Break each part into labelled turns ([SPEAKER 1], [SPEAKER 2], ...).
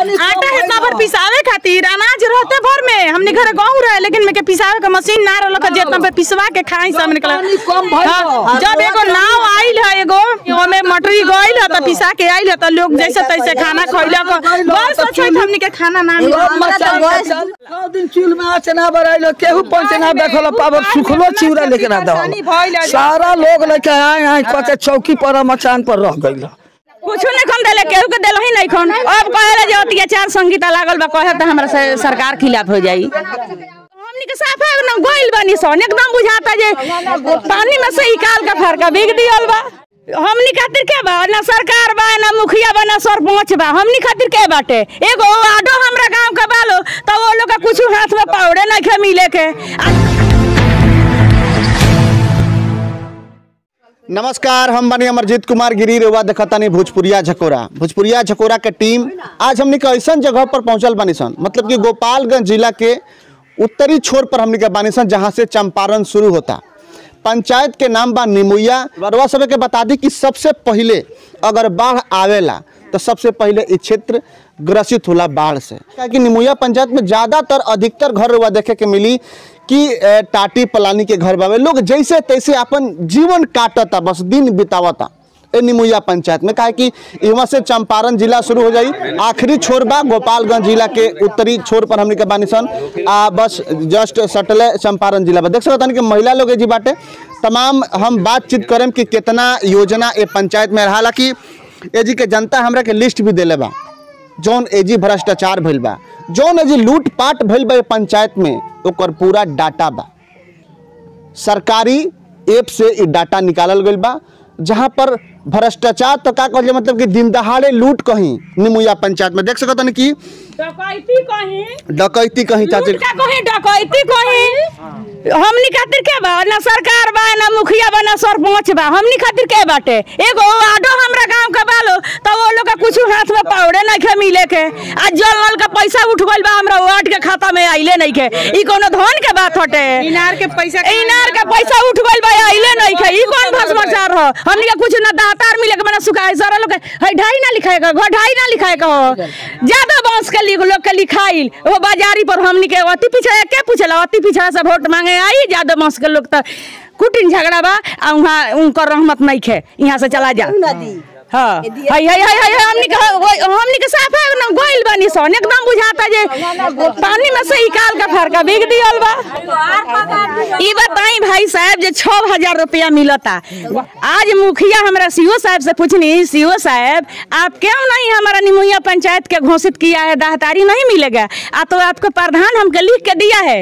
[SPEAKER 1] आटा है कबर पिसावे खातिर अनाज रहते भर में हमने घरे गहूं रहे लेकिन में के पिसावे के मशीन ना रहल का जेतना पे पिसवा के खाई सब निकला
[SPEAKER 2] पानी कम भइल
[SPEAKER 1] हाँ, जब एगो नाव आइल है एगो ओमे मटरी गइल है त पिसा के आइल है त लोग जैसे तैसे खाना खइला बस सोचे हमने के खाना ना मिले
[SPEAKER 2] सौ दिन चूल में आँच ना बराइल केहू पंच ना देखल पावर सुखलो चिवरा लेके ना
[SPEAKER 1] परेशानी भइल
[SPEAKER 2] दहल
[SPEAKER 1] है।
[SPEAKER 2] सारा लोग लेके आए आए कह के चौकी पर मचान पर रह गइल
[SPEAKER 1] कुछ नहीं खन देले केहू के देलही नहीं खन अब कहेला जे अत्याचार संगीता लागल बा कहे त हमरा से सरकार खिलाफ हो जाई हमनी के साफ है ना गोइल बानी सन एकदम बुझाता जे पानी में से निकाल के फरका बिग दियल बा हमनी खातिर के बा ना सरकार बा ना मुखिया बा ना सरपंच बा हमनी खातिर के बाटे एगो वार्डो हमरा गांव के बालो तो वो लोग का कुछ हाथ में पावड़े नहीं खे मिले के आ-
[SPEAKER 3] नमस्कार हम बनी अमरजीत कुमार गिरी रेवा देखतानी भोजपुरिया झकोरा भोजपुरिया झकोरा के टीम आज हमनी के ऐसा जगह पर पहुंचल बानी सन मतलब कि गोपालगंज जिला के उत्तरी छोर पर हमनी के बानी सन जहाँ से चंपारण शुरू होता पंचायत के नाम बा निमुया बरवा सब के बता दी कि सबसे पहले अगर बाढ़ आवेला तो सबसे पहले इस क्षेत्र ग्रसित होला बाढ़ से कि निमुया पंचायत में ज़्यादातर अधिकतर घर रुआ देखे के मिली कि ए, टाटी पलानी के घर बावे लोग जैसे तैसे अपन जीवन काटता बस दिन बितावता ए निमुया पंचायत में काहे कि यहाँ से चंपारण जिला शुरू हो जाई आखिरी छोर बा गोपालगंज जिला के उत्तरी छोर पर हमने के बानी सन आ बस जस्ट सटले चंपारण जिला बा देख सकत कि महिला लोग ए जी बाटे तमाम हम बातचीत करें कि कितना योजना ए पंचायत में रहा कि ए जी के जनता हमरा के लिस्ट भी देले बा जौन एजी भ्रष्टाचार भइल बा जौन एजी लूटपाट भइल बा ए पंचायत में ओकर पूरा डाटा बा सरकारी ऐप से ई डाटा निकालल गइल बा जहाँ पर भ्रष्टाचार तो का कहल जाए मतलब कि दिन दहाड़े लूट कहीं निमुया पंचायत में देख सकत कि
[SPEAKER 1] डकैती कहीं
[SPEAKER 3] डकैती कहीं चाची
[SPEAKER 1] लूट का कहीं डकैती कहीं हमनी खातिर के बा ना सरकार बा ना मुखिया बा ना सरपंच बा हमनी खातिर के बाटे एगो वार्डो हमरा गांव के बालो तो वो लोग का कुछ हाथ में पावड़े नहीं खे मिले के आ जल नल का पैसा उठ गइल बा हमरा वार्ड के खाता में आइले नहीं के ई कोनो धन के बात हटे
[SPEAKER 4] इनार के पैसा
[SPEAKER 1] इनार के पैसा उठ गइल बा आइले नहीं के ई कौन भ्रष्टाचार हो हमनी के कुछ ना दातार मिले के मना सुखाए सारा लोग के, है ढाई ना लिखाए का घर ढाई ना लिखाए का हो ज्यादा बांस के लिख लोग के लिखाइल वो बाजारी पर हमनी के अति पीछे के पूछला अति पीछे से वोट मांगे आई ज्यादा बांस के लोग तो कुटिन झगड़ा बा आ वहाँ उनकर रहमत नहीं खे यहाँ से चला जा हाँ है है है है हमनी के वो- हमनी के साफ है ना गोइल बानी सन एकदम बुझाता जे पानी में से निकाल के फरका बिग दियल बा ई बताई भाई साहब जे छह हजार रुपया मिलता आज मुखिया हमरा सीओ साहब से पूछनी सीओ साहब आप क्यों नहीं हमारा निमुया पंचायत के घोषित किया है दाहतारी नहीं मिलेगा आ तो आपको प्रधान हमको लिख के दिया है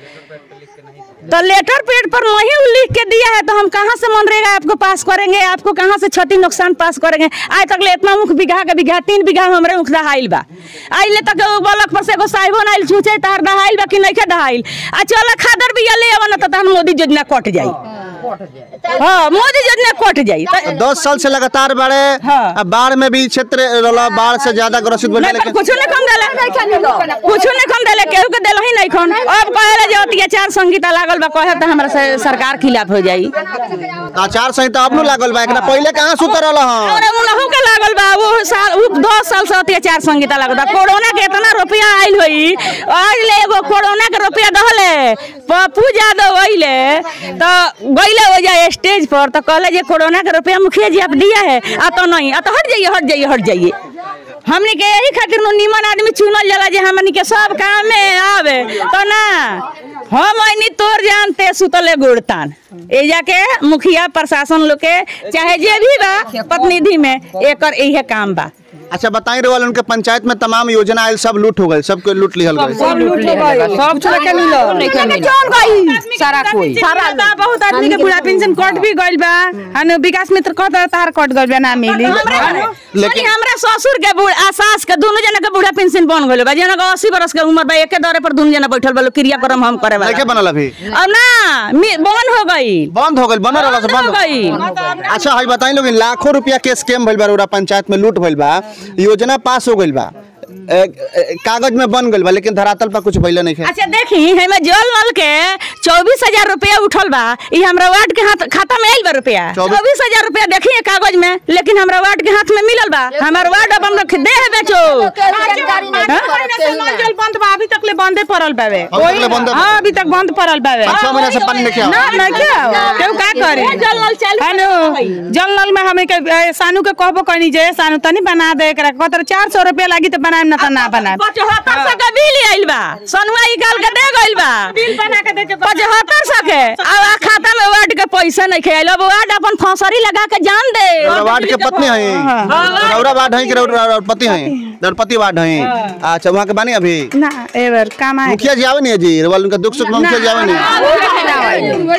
[SPEAKER 1] तो लेटर पेड पर वही लिख के दिया है तो हम कहाँ से मनरेगा आपको पास करेंगे आपको कहाँ से क्षति नुकसान पास करेंगे आज तक ले इतना मुख बीघा के बीघा तीन बीघा हमरे मुख दहाइल बा आइले तक एगो बलक पर से एगो साहिबो नाइल छूचे तार दहाइल बा कि नहीं के दहाइल आ चल खादर बिया ले आवा ना तो तहन मोदी योजना कट जाई हाँ मोदी योजना कट जाई तो-
[SPEAKER 3] दस साल से लगातार बाढ़े
[SPEAKER 1] हाँ।
[SPEAKER 3] आ बाढ़ में भी क्षेत्र रहला बाढ़ से ज्यादा ग्रसित भइल
[SPEAKER 1] नहीं,
[SPEAKER 3] लेकिन
[SPEAKER 1] कुछ नहीं कम देले कुछ नहीं कम देले केहू के देलही नहीं खन अब कहेला जे अत्याचार संगीता लागल बा कहे त हमरा से सरकार खिलाफ हो जाई
[SPEAKER 3] आचार संहिता अब नु लागल बा एकरा पहले कहाँ सुतर रहल हँ
[SPEAKER 1] और उनहु के लागल बा वो साल उ दस साल से अत्याचार संगीता लागल बा कोरोना के इतना रुपया आइल होई आज ले एगो कोरोना के रुपया दहले पप्पू यादव अइले तो गइले हो जाए स्टेज पर तो कहले जे कोरोना के रुपया मुखिया जी आप दिया है आ तो नहीं आ तो हट जाइए हट जाइए हट जाइए हमनी के यही खातिर नु निमन आदमी चुनल जाला जे हमनी के सब काम में आवे तो ना हम ऐनी तोर जानते सुतले गुड़तान ए जाके मुखिया प्रशासन लोग के चाहे जे भी बा प्रतिनिधि में एकर इहे काम बा
[SPEAKER 3] अच्छा बताई रहे उनके पंचायत में तमाम योजना आयल सब लूट हो गए सबके लूट लिहल गए
[SPEAKER 2] सब लूट ले गए सब छोड़ के मिलो
[SPEAKER 1] सारा कोई सारा बा बहुत आदमी के बुढ़ा पेंशन कट भी गइल बा हन विकास मित्र कहत तार कट गइल बा ना मिली
[SPEAKER 3] लेकिन-
[SPEAKER 1] लेकिन हमरा ससुर के बुढ़ आ सास के दोनों जना के बुढ़ा पेंशन बन गइल बा जना के 80 बरस के उम्र बा एके दरे पर दोनों जना बैठल बा लोग क्रियाक्रम हम करे
[SPEAKER 3] नहीं
[SPEAKER 1] वाला
[SPEAKER 3] बनल अभी
[SPEAKER 1] अब ना मी- बंद हो गई
[SPEAKER 3] बंद हो गइल बनल रहल से
[SPEAKER 1] बंद हो
[SPEAKER 3] बंद
[SPEAKER 1] गई
[SPEAKER 3] अच्छा हई बताई लोग लाखों रुपया के स्कैम भइल बा रउरा पंचायत में लूट भइल बा योजना पास हो गइल बा ए, ए, कागज में बन गइल बा लेकिन धरातल पर कुछ भइले नहीं है
[SPEAKER 1] अच्छा देखी हमें जल नल के चौबीस हजार रुपया उठल बा ई हमरा वार्ड के हाथ खाता में आइल बा रुपया
[SPEAKER 3] चौबीस-
[SPEAKER 1] चौबीस हजार रुपया देखिए कागज में लेकिन हमरा वार्ड के हाथ में मिलल बा हमार वार्ड अब हम लोग दे है बेचो
[SPEAKER 4] जल बंद बा अभी तक ले बंदे पड़ल बावे
[SPEAKER 3] अभी तक ले बंद बा?
[SPEAKER 4] हाँ अभी तक बंद पड़ल बावे
[SPEAKER 3] पाँच छह महीना से पानी नहीं
[SPEAKER 4] ना
[SPEAKER 3] किया
[SPEAKER 4] ना क्या केहू का करे
[SPEAKER 1] जल नल चालू
[SPEAKER 4] है नु जल नल में हमें के ए, सानू के कहबो कहनी जे सानू तनी बना दे एकरा कहतर चार सौ रुपया लागी तो बनाएम ना त ना बनाएम
[SPEAKER 1] पचहत्तर सौ के बिल आइल बा सनुआ निकाल के दे गइल बा
[SPEAKER 4] बिल बना के दे के
[SPEAKER 1] पचहत्तर सौ के अब आ खाता में वार्ड के पैसा नहीं खेल अब वार्ड अपन फौसरी लगा के जान दे
[SPEAKER 3] रौरा वार्ड के पत्नी है रौरा वार्ड है कि रौरा रौरा पति है दरपति वार्ड है अच्छा वहाँ के बानी अभी
[SPEAKER 4] ना एबर काम आए
[SPEAKER 3] मुखिया जी आवे नहीं है जी रौरा उनका दुख सुख में मुखिया जी आवे नहीं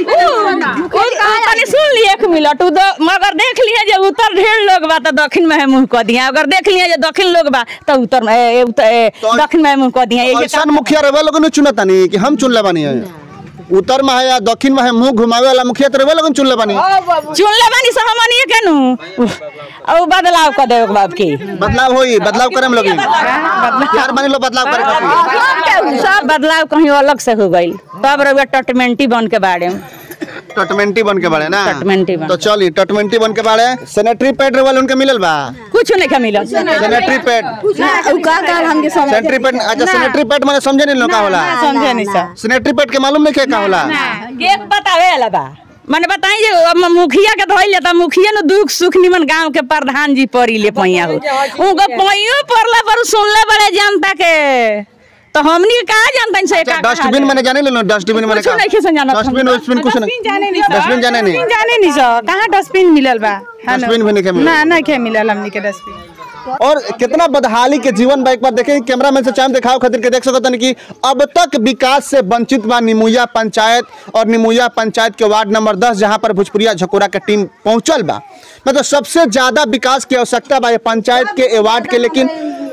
[SPEAKER 1] तनी सुन लिए एक मिनट उ दो- मगर देख लिए जे उत्तर ढेर लोग बा त दक्षिण में है मुंह क दिया अगर देख लिए जे दक्षिण लोग बा त उत्तर में ए, उत- ए,
[SPEAKER 3] तो-
[SPEAKER 1] दक्षिण में मुंह क दिया ये
[SPEAKER 3] ऐसा मुखिया रवे लोगन चुनता नहीं कि हम चुन ले बानी है उत्तर में है या दक्षिण में है मुंह घुमावे वाला मुखिया तो रवे लोगन चुन ले बानी
[SPEAKER 1] चुन ले बानी सहमनिए केनु अब बदलाव क दे बाप की
[SPEAKER 3] बदलाव होई बदलाव करे हम लोग यार बानी लोग बदलाव करे खातिर
[SPEAKER 1] सब बदलाव कहीं अलग से हो गइल तब रउआ टटमेंटी बन के बाड़े
[SPEAKER 3] टटमेंटी बन के बाड़े ना
[SPEAKER 1] टटमेंटी बन।
[SPEAKER 3] तो चली टटमेंटी बन के बाड़े सैनिटरी पैड रवे उनके मिलल बा
[SPEAKER 1] कुछ नहीं मिलल
[SPEAKER 3] सैनिटरी पैड
[SPEAKER 5] का का हमके समझ
[SPEAKER 3] सैनिटरी पैड अच्छा सैनिटरी पैड माने समझे नहीं लोग का होला
[SPEAKER 4] समझे नहीं सर
[SPEAKER 3] सैनिटरी पैड के मालूम नहीं क्या होला
[SPEAKER 1] एक बतावे वाला बा मने बताई जे अब मुखिया के धइल जाता मुखिया न दुख सुख निमन गांव के प्रधान जी पड़ी ले पैया हो उनका पैयो पड़ला पर सुनले बड़े जनता के तो हमनी का जानता से का
[SPEAKER 3] डस्टबिन मैंने जाने लो डस्टबिन मैंने
[SPEAKER 1] कुछ नहीं खे जाना
[SPEAKER 3] डस्टबिन डस्टबिन कुछ नहीं
[SPEAKER 4] डस्टबिन जाने नहीं सर
[SPEAKER 3] डस्टबिन जाने नहीं
[SPEAKER 4] डस्टबिन जाने नहीं सर कहाँ डस्टबिन मिलल बा है ना?
[SPEAKER 3] डस्टबिन भी नहीं के मिलल।
[SPEAKER 4] ना ना के मिलल हमनी के डस्टबिन
[SPEAKER 3] और कितना बदहाली के जीवन बा एक बार देखें कैमरा मैन से चाम दिखाओ खातिर के देख सकत हन कि अब तक विकास से वंचित बा निमुया पंचायत और निमुया पंचायत के वार्ड नंबर 10 जहां पर भोजपुरिया झकोरा के टीम पहुंचल बा मतलब सबसे ज्यादा विकास की आवश्यकता बा ये पंचायत के ए वार्ड के लेकिन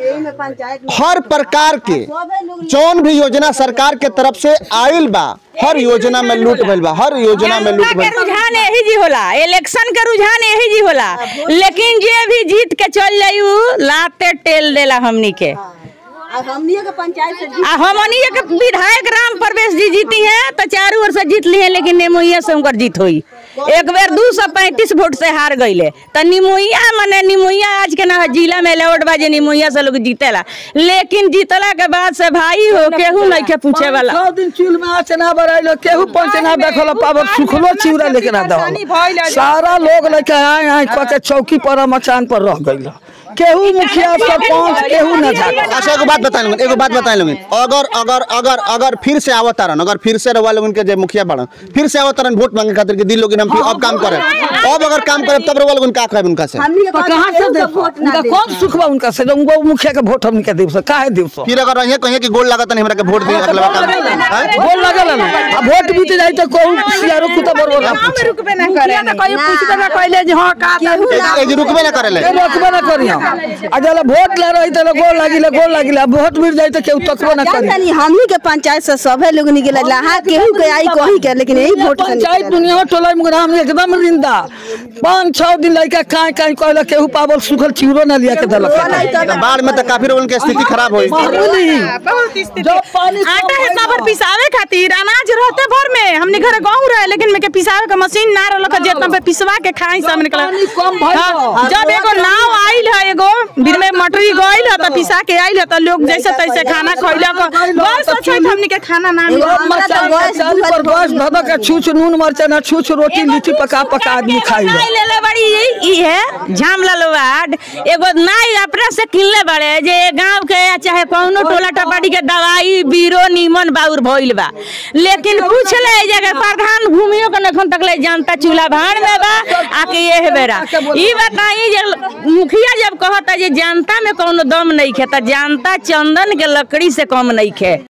[SPEAKER 3] हर प्रकार के जौन भी योजना सरकार के तरफ से आयल बा हर योजना में लूट भइल बा हर योजना में लूट
[SPEAKER 1] जनता के
[SPEAKER 3] भइल
[SPEAKER 1] रुझान यही जी होला इलेक्शन के रुझान यही जी होला लेकिन जे भी जीत के चल जाई उ लाते टेल देला हमनी के
[SPEAKER 5] हमनी के पंचायत से
[SPEAKER 1] आ हमनी के विधायक राम प्रवेश जी जीती हैं तो चारू ओर से जीत ली है लेकिन निमुइया से उनकर जीत हुई एक बेर दू सौ पैंतीस वोट से हार गईले तो निमुइया मने निमुइया आज के ना जिला में लेवट बाजे निमुइया से लोग जीतेला लेकिन जीतला के बाद से भाई हो केहू नहीं के पूछे वाला
[SPEAKER 2] छह दिन चूल में आँच ना बराइलो केहू पंच ना देखल पावक सुखलो चिवरा लेके ना दहल सारा लोग लेके आए आए कह के चौकी पर मचान पर रह गइल केहू मुखिया सरपंच केहू ना जाता
[SPEAKER 3] अच्छा एगो बात बताए लोगन एगो बात बताए लोगन अगर अगर अगर अगर फिर से आवत तारन अगर फिर से रवा लोगन के जे मुखिया बड़न फिर से आवत तारन वोट मांगे खातिर के दिल लोगन हम फिर अब काम करे अब अगर काम करे तब रवा लोगन का कहब उनका से
[SPEAKER 5] हमनी के
[SPEAKER 2] तो कहाँ से दे
[SPEAKER 5] वोट ना
[SPEAKER 2] उनका
[SPEAKER 5] दे
[SPEAKER 2] कौन सुख बा उनका से उनको मुखिया के वोट हमनी के देव से काहे देव से
[SPEAKER 3] फिर अगर रहिए कहिए कि गोल लागत नहीं हमरा के वोट दी अगला काम हैं?
[SPEAKER 2] बोल लगल ना अब वोट बीत जाई तो कहू सियारो कुत्ता बरबर ना पूछे
[SPEAKER 4] रुकबे ना करे ना कोई पूछबे ना कहले जे हां का
[SPEAKER 3] ए- ए जे रुकबे ना करेले
[SPEAKER 2] के रोकबे ना करी हम आ जला वोट ले रही तो गोल लागिले गोल लागिले अब वोट बीत जाई तो केहू तकबो ना करी
[SPEAKER 5] जानी हमनी के पंचायत से सभे लोग निकले लहा केहू के आई कहीं के लेकिन यही वोट से
[SPEAKER 2] पंचायत
[SPEAKER 5] निकले
[SPEAKER 2] दुनिया में टोला में हम एकदम रिंदा पाँच छह दिन लड़का काहे काहे कहला केहू पावल सुखल चिवरो ना लिया के दलक
[SPEAKER 3] तो बाढ़ में तो काफी लोगन के स्थिति खराब होई
[SPEAKER 2] मामूली
[SPEAKER 4] बहुत स्थिति
[SPEAKER 2] जब पानी
[SPEAKER 4] आटा है साबर पिसावे खातिर अनाज रहते भर में हमने घर गाँव रहे लेकिन में के पिसावे का मशीन ना रहल का जेतना पे पिसवा के खाई सब निकल
[SPEAKER 2] पानी कम भइल
[SPEAKER 4] हाँ, जब एगो नाव आइल है एगो बीर में मटरी गइल है तो पिसा के आइल है तो लोग जैसे तैसे खाना खइलक बस अच्छा है हमने के खाना ना मिला
[SPEAKER 5] हमरा तो गैस
[SPEAKER 2] चाली पर गैस धधा के छूछ नून मरचा ना छूछ रोटी लिट्टी पका पका आदमी खाई ले
[SPEAKER 1] नाई लेले बड़ी ई है झामला वार्ड एगो नाई अपने से किनले बड़े जे गांव के या चाहे कौनो टोला टपाटी के दवाई बीरो नीमन बाउर भइल बा लेकिन पूछ ले ए जगह प्रधान भूमियो के नखन तक ले जानता चूल्हा भाड़ में बा आके ये है बेरा ई बताई जे मुखिया जब कहता जे जनता में कौनो दम नहीं खे त जनता चंदन के लकड़ी से कम नहीं खे